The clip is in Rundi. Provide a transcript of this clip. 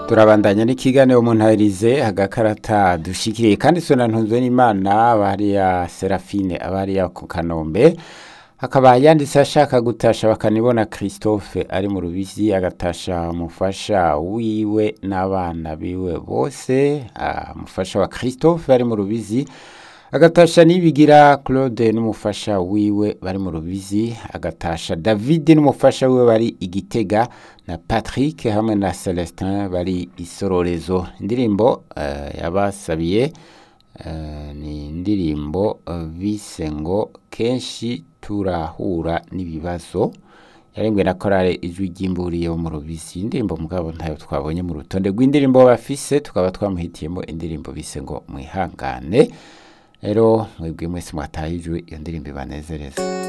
turabandanya n'ikiganiro mu ntarize agakarata dushikiriye kandi sonantunzwe n'imana bariya serafine abariya ku kanombe hakaba yanditse ashaka gutasha bakanibona christophe ari mu rubizi agatasha umufasha wiwe n'abana biwe bose ah, umufasha wa christophe ari mu rubizi agatasha nibigira claude n'umufasha wiwe bari mu rubizi agatasha david n'umufasha wiwe bari igitega na patrick hamwe na celestin bari isororezo indirimbo uh, yabasabiye uh, ni indirimbo uh, bise ngo kenshi turahura n'ibibazo yarembwe na korale ijwi ry'imburiye wo mu rubizi indirimbo mugabo ntayo twabonye mu rutonde rw'indirimbo bafise tukaba twamuhitiyemo indirimbo bise ngo mwihangane rero mwebwe mwese mwatahijwe iyo ndirimbo ibanezereza